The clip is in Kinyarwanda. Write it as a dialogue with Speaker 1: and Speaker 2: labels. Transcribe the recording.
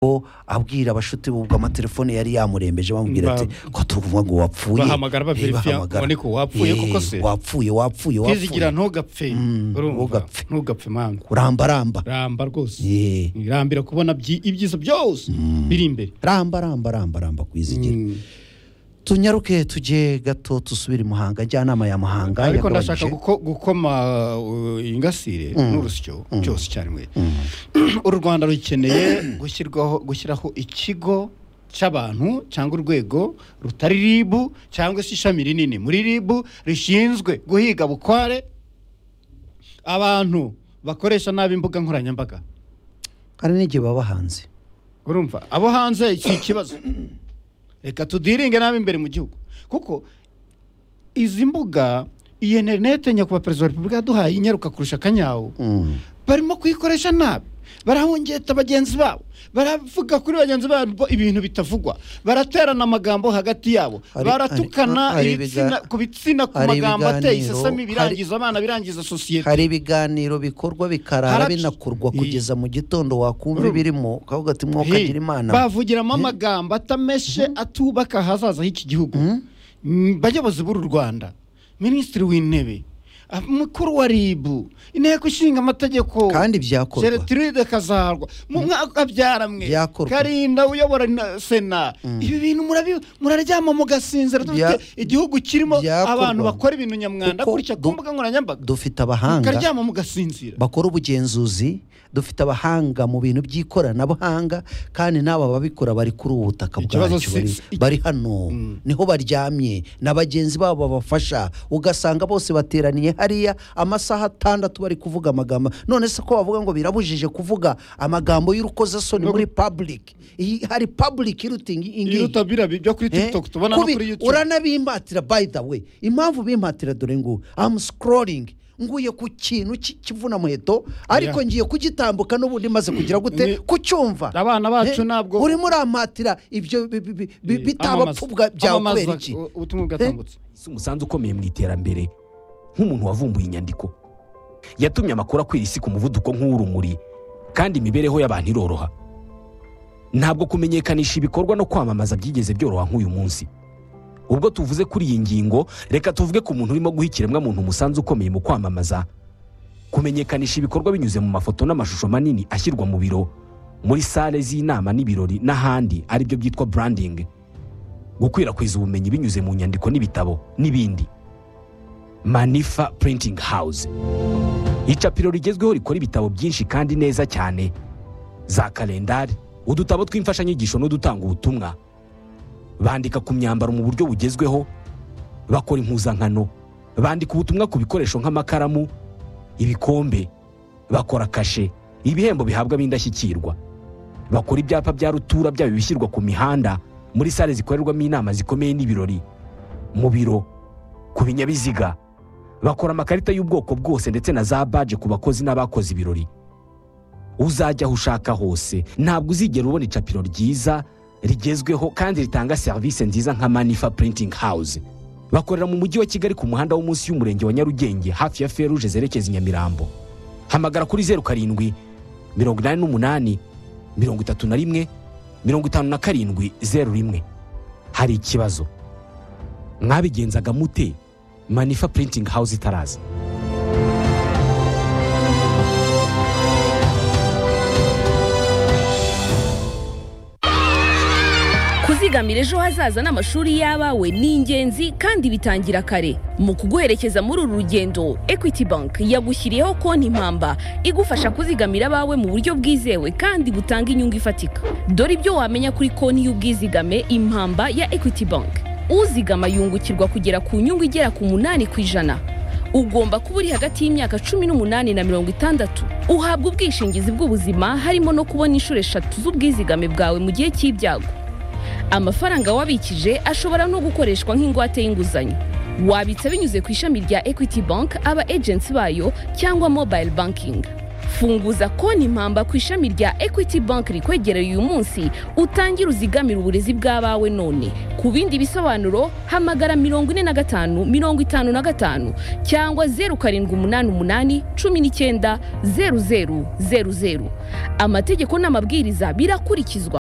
Speaker 1: bo abwira abashuti ubwo amatelefone yari yamurembeje bamubwira ati ko tuvuga ngo wapfuye
Speaker 2: bahamagara
Speaker 1: Eh,
Speaker 2: baverifia
Speaker 1: bahamagara.
Speaker 2: ngo niko wapfuye
Speaker 1: Eh,
Speaker 2: koko se
Speaker 1: wapfuye wapfuye
Speaker 2: kwizigira
Speaker 1: wapfuye
Speaker 2: ntugapfe
Speaker 1: Mm,
Speaker 2: urumva?
Speaker 1: ntugapfe.
Speaker 2: ntugapfe mama
Speaker 1: ramba ramba
Speaker 2: ramba rwose
Speaker 1: Eh,
Speaker 2: rambira kubona byi- ibyiza byose biri imbere
Speaker 1: ramba ramba ramba ramba kwizigira
Speaker 2: Mm.
Speaker 1: tunyaruke tujye gato dusubire i muhanga njyanama ya muhanga
Speaker 2: ariko ndashaka
Speaker 1: yagabanyije-
Speaker 2: guko- gukoma uh, ingasire n'urusyo cyose icyarimwe u rwanda rukeneye gushyirwaho gushyiraho ikigo cy'abantu cyangwa urwego rutari ribu cyangwa se ishami rinini muri ribu rishinzwe guhiga bukware abantu bakoresha nabi imbuga nkoranyambaga
Speaker 1: hari n'igihe baba hanze
Speaker 2: urumva abo hanze iki kibazo reka tudiringe nabi imbere mu gihugu kuko izi mbuga iyi interinete nyakubahwa perezida wa repubulika yaduhaye inyaruka kurusha akanyawu
Speaker 1: Mm.
Speaker 2: barimo kuyikoresha nabi barahungeta bagenzi babo baravuga kuri bagenzi babo ibintu bitavugwa baraterana amagambo hagati yabo
Speaker 1: Hari- hari-
Speaker 2: baratukana
Speaker 1: hari
Speaker 2: ibitsina-
Speaker 1: ibiga-
Speaker 2: ku bitsina ku
Speaker 1: hari
Speaker 2: magambo ateye
Speaker 1: ibiganiro,
Speaker 2: isesemi
Speaker 1: hari-
Speaker 2: birangiza abana birangiza sosiyete
Speaker 1: hari ibiganiro bikorwa bikarara
Speaker 2: Harac-
Speaker 1: binakorwa
Speaker 2: Iyi-
Speaker 1: kugeza mu gitondo wakumva
Speaker 2: Urumva.
Speaker 1: ibirimo ukavuga ati
Speaker 2: Hey,
Speaker 1: mwokagira imana
Speaker 2: bavugiramo amagambo atameshe atubaka ahazaza h'iki gihugu Mm, bayobozi b'uru rwanda minisitiri w'intebe ah, mukuru wa ribu inteko ishinga amategeko
Speaker 1: kandi byakorwa
Speaker 2: jeretiride kazarwa mu mwaka byaramwe
Speaker 1: Byakorwa.
Speaker 2: karinda uyobora na- sena ibi bintu murabi- muraryama mugasinzira
Speaker 1: Bya-
Speaker 2: dufite igihugu kirimo
Speaker 1: Byakorwa.
Speaker 2: abantu bakora ibintu nyamwanda
Speaker 1: Kuko
Speaker 2: gutya
Speaker 1: du-
Speaker 2: ku mbuga nkoranyambaga
Speaker 1: dufite abahanga
Speaker 2: mukaryama mugasinzira
Speaker 1: bakora ubugenzuzi dufite abahanga mu bintu by'ikoranabuhanga kandi n'aba babikora bari kuri ubu butaka
Speaker 2: Ikibazo
Speaker 1: bwacu bari,
Speaker 2: si-
Speaker 1: bari hano niho baryamye na bagenzi babo babafasha ugasanga bose bateraniye hariya amasaha atandatu bari kuvuga amagambo none se ko bavuga ngo birabujije kuvuga amagambo y'urukozasoni muri public Iyi- hari public irutingi ingiyi
Speaker 2: iruta birabi byo kuri
Speaker 1: Eh,
Speaker 2: tiktok tubona no
Speaker 1: kubi-
Speaker 2: kuri youtube
Speaker 1: uranabimbatira by the way impamvu bimpatira dore ngo am scrolling nguye ku kintu ki- kivuna muheto ariko
Speaker 2: Yeah.
Speaker 1: ngiye kugitambuka n'ubundi maze kugira
Speaker 2: Ni-
Speaker 1: gute kucyumva
Speaker 2: abana bacu
Speaker 1: Eh,
Speaker 2: nabwo-
Speaker 1: urimo urampatira ibyo bi- bi- bi- bi-
Speaker 2: Amamaza-
Speaker 1: bitabapfubwa byawe
Speaker 2: amamaza
Speaker 1: kubera iki
Speaker 2: u- ubutumwa bwatambutse
Speaker 3: si umusanzu ukomeye mu iterambere nk'umuntu wavumbuye inyandiko yatumye amakuru akwira isi ku muvuduko nk'uw'urumuri kandi imibereho y'abantu iroroha ntabwo kumenyekanisha ibikorwa no kwamamaza byigeze byoroha nk'uyu munsi ubwo tuvuze kuri iyi ngingo reka tuvuge ku muntu urimo guha ikiremwamuntu umusanzu ukomeye mu kwamamaza kumenyekanisha ibikorwa binyuze mu mafoto n'amashusho manini ashyirwa mu biro muri sale z'inama n'ibirori n'ahandi aribyo byitwa branding gukwirakwiza ubumenyi binyuze mu nyandiko n'ibitabo n'ibindi manifa printing house icapiro rigezweho rikora ibitabo byinshi kandi neza cyane za kalendari udutabo tw'imfashanyigisho n'udutanga ubutumwa bandika ku myambaro mu buryo bugezweho bakora impuzankano bandika ubutumwa ku bikoresho nk'amakaramu ibikombe bakora kashe ibihembo bihabwa ab'indashyikirwa bakora ibyapa bya rutura byaba ibishyirwa ku mihanda muri sale zikorerwamo inama zikomeye n'ibirori mu biro ku binyabiziga bakora amakarita y'ubwoko bwose ndetse na za baje ku bakozi n'abakoze ibirori uzajya aho ushaka hose ntabwo uzigera ubona icapiro ryiza rigezweho kandi ritanga serivisi nziza nka manifa printing house bakorera mu mujyi wa kigali ku muhanda wo munsi y'umurenge wa nyarugenge hafi ya feruje zerekeza i nyamirambo hamagara kuri zeru karindwi mirongo inani n'umunani mirongo itatu na rimwe mirongo itanu na karindwi zeru rimwe hari ikibazo mwabigenzaga mute manifa printing house itaraza
Speaker 4: kuzigamira ejo hazaza n'amashuri y'abawe ni ingenzi kandi bitangira kare mu kuguherekeza muri uru rugendo equity bank yagushyiriyeho konti impamba igufasha kuzigamira abawe mu buryo bwizewe kandi butanga inyungu ifatika dore ibyo wamenya kuri konti y'ubwizigame impamba ya equity bank uzigama yungukirwa kugera ku nyungu igera ku munani ku ijana ugomba kuba uri hagati y'imyaka cumi n'umunani na mirongo itandatu uhabwa ubwishingizi bw'ubuzima harimo no kubona inshuro eshatu z'ubwizigame bwawe mu gihe cy'ibyago amafaranga wabikije ashobora no gukoreshwa nk'ingwate y'inguzanyo wabitsa binyuze ku ishami rya equity bank aba agency bayo cyangwa mobile banking funguza konti impamba ku ishami rya equity bank rikwegereye uyu munsi utangire uzigamire uburezi bw'abawe none ku bindi bisobanuro hamagara mirongo ine na gatanu mirongo itanu na gatanu cyangwa zeru karindwi umunani umunani cumi n'icyenda zeru zeru zeru zeru amategeko n'amabwiriza birakurikizwa